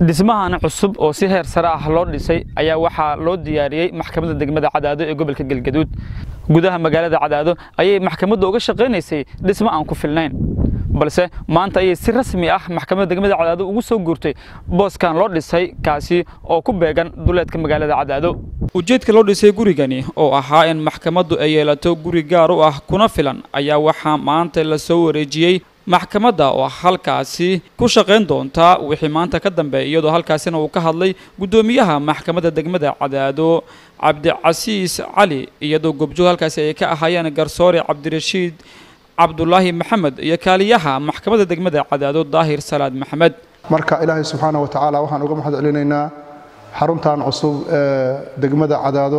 dhismahan cusub oo si heer sare ah loo dhisay ayaa waxaa loo diyaariyey maxkamadda degmada cadaado ee gobolka galgaduud gudaha magaalada cadaado ayay maxkamaddu uga shaqaynaysay dhismo aan ku filnayn balse maanta ayay si rasmi ah maxkamadda degmada cadaado ugu soo guurtay booskan loo dhisay kaasi oo ku beegan duleedka magaalada cadaado ujeedka loo dhisay gurigani oo ahaa in maxkamaddu ay yeelato guri gaar u ah kuna filan ayaa waxaa maanta la soo wareejiyey maxkamadda oo halkaasi ku shaqayn doonta wixii maanta ka dambeeya iyadoo halkaasina uu ka hadlay guddoomiyaha maxkamadda degmada cadaado cabdicasiis cali iyadoo gobjoog halkaasi ay ka ahaayeen garsoore cabdirashiid cabdulaahi maxamed iyo kaaliyaha maxkamadda degmada cadaado daahir salaad maxamed marka ilaahay subxaana wa tacaala waxaan uga mahad celinaynaa xaruntan cusub ee degmada cadaado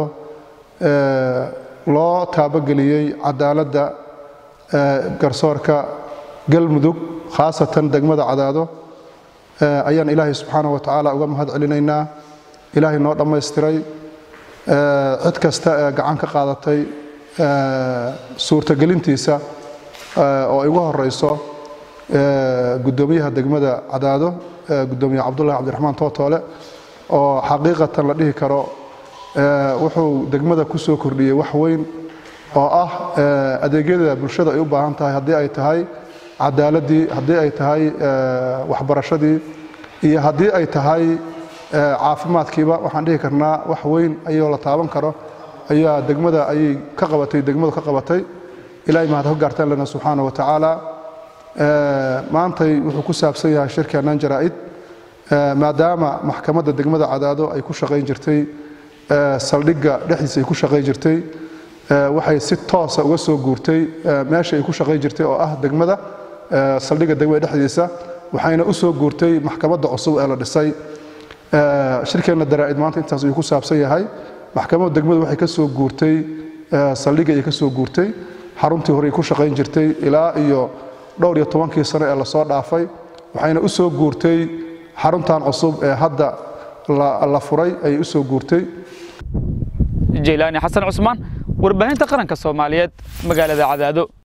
loo taabogeliyey cadaaladda garsoorka galmudug khaasatan degmada cadaado ayaan ilaahay subxaana wa tacaala uga mahad celinaynaa ilaahay noo dhammaystiray cid kasta ee gacan ka qaadatay suurtagelintiisa oo ay ugu horeyso guddoomiyaha degmada cadaado guddoomiye cabdullahi cabdiraxmaan tootoole oo xaqiiqatan la dhihi karo wuxuu degmada ku soo kordhiyey wax weyn oo ah adeegyada bulshada ay u baahan tahay haddii ay tahay cadaaladii haddii ay tahay waxbarashadii iyo haddii ay tahay caafimaadkiiba waxaan dhihi karnaa wax weyn ayoo la taaban karo ayaa degmada ayay ka qabatay degmadu ka qabatay ilaahay mahad ka gaartaan lena subxaana wa tacaala maantay wuxuu ku saabsan yahay shirkeennan jaraa'id maadaama maxkamadda degmada cadaado ay ku shaqayn jirtay saldhigga dhexdiisa ay ku shaqayn jirtay waxay si toosa uga soo guurtay meesha ay ku shaqayn jirtay oo ah degmada saldhigga degmada dhexdiisa waxayna u soo guurtay maxkamadda cusub ee la dhisay shirkeenna daraa'id maanta intaas ayuu ku saabsan yahay maxkamadda degmadu waxay ka soo guurtay saldhigga ayay ka soo guurtay xaruntii hore ay ku shaqayn jirtay ilaa iyo dhowr iyo tobankii sano ee lasoo dhaafay waxayna u soo guurtay xaruntan cusub ee hadda la furay ayay u soo guurtay jeylaani xasan cusmaan warbaahinta qaranka soomaaliyeed magaalada cadaado